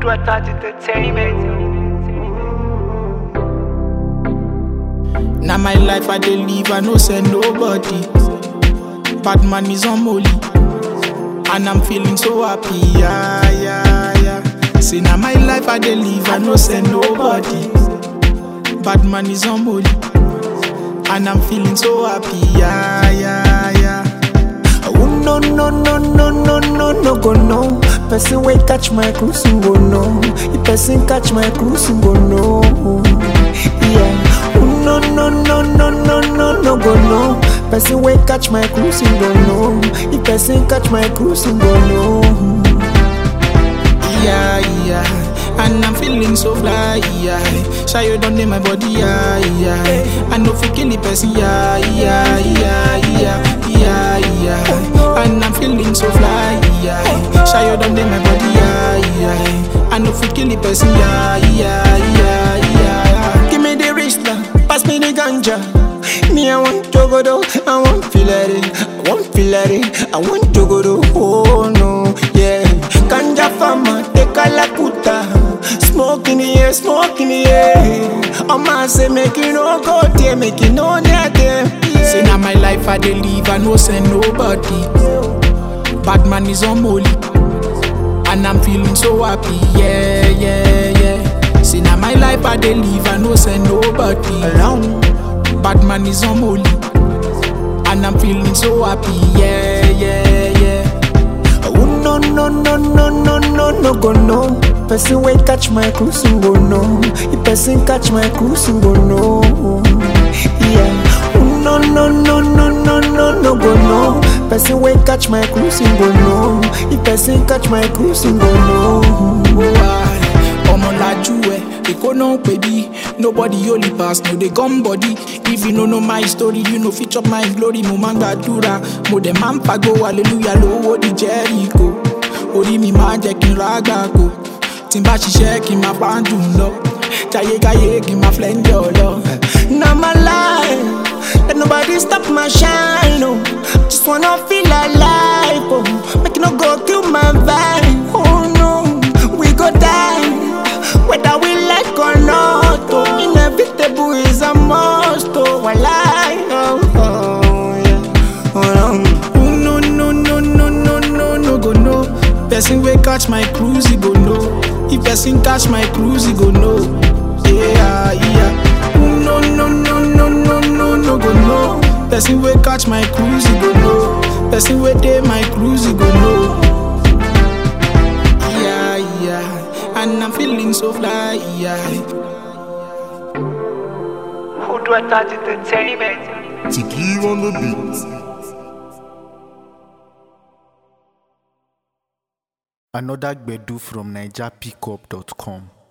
Footwear Touch Entertainment. Now my life I dey live, I no send nobody. Bad man is on molly, and I'm feeling so happy, yeah, yeah, yeah. Say now my life I dey live, I no send nobody. Bad man is on molly, and I'm feeling so happy, yeah, yeah, yeah. Oh no no no no no no no go no. Person wey catch my cruise go no. If person catch my cruise go no. Yeah. Oh no no no no no no no go no. Person wey catch my cruise go no. If person catch my cruise go no. yeah, yeah. And I'm feeling so fly, yeah. Shy you done in my body, yeah, yeah. I know fi kill the person, yeah, yeah, yeah, yeah, yeah, yeah. And I'm feeling so fly, yeah. Shy you done in my body, yeah, yeah. I know fi kill the person, yeah, yeah, yeah, yeah. Give me the wrist now, pass me the ganja. Me, I want to go do, I want feel it, I want feel it, I want to go do, oh no, yeah. Ganja farmer, take a lakuta, smoke in the air, smoke in the air. Oh man, say make it no go there, make it no near there, Say yeah. now my life I dey live, I no send nobody. Bad man is on molly, and I'm feeling so happy, yeah, yeah, yeah. Say now my life I dey live, I no send nobody. Around, Bad man is on molly, and I'm feeling so happy, yeah, yeah, yeah. oh no no no no no no no go no. Person wey catch my cruise go no. If person catch my cruise go no, yeah. Oh no no no no no no no go no. Person wey catch my cruise go no. If person catch my cruise go no. ọmọlájú ẹ èkó náà ń pè bí nobody only pass no dey gum body if you no know my story you no fit chop my glory mo máa ń gbàdúrà mo dẹ̀ máa ń pàgó hallelujah lówó di jẹ́ríkò orí mi máa ń jẹ́ kí n ra àgbàkò tí n bá ṣiṣẹ́ kí n máa pa á dùn lọ jayégáyé kí n máa flẹ́ ń jọ lọ. Now my life, let nobody stop my shine. Oh, just wanna feel alive. Oh, make it no go kill my vibe. Oh no, we go die, whether we like or not. Oh, inevitable is a must. Oh, I lie. Oh, oh yeah. Oh, no. Oh, no no no no no no no go no. Person wey catch my cruise he go know. If person catch my cruise he go know. Yeah yeah. Oh, no no no no no no no go no. Person wey catch my cruise he go know. Person wey dey my cruise he go know. Yeah yeah. And I'm feeling so fly yeah. Footwear Touch Entertainment. Tiki on the beat. Another Gbedu from NigerPickup.com.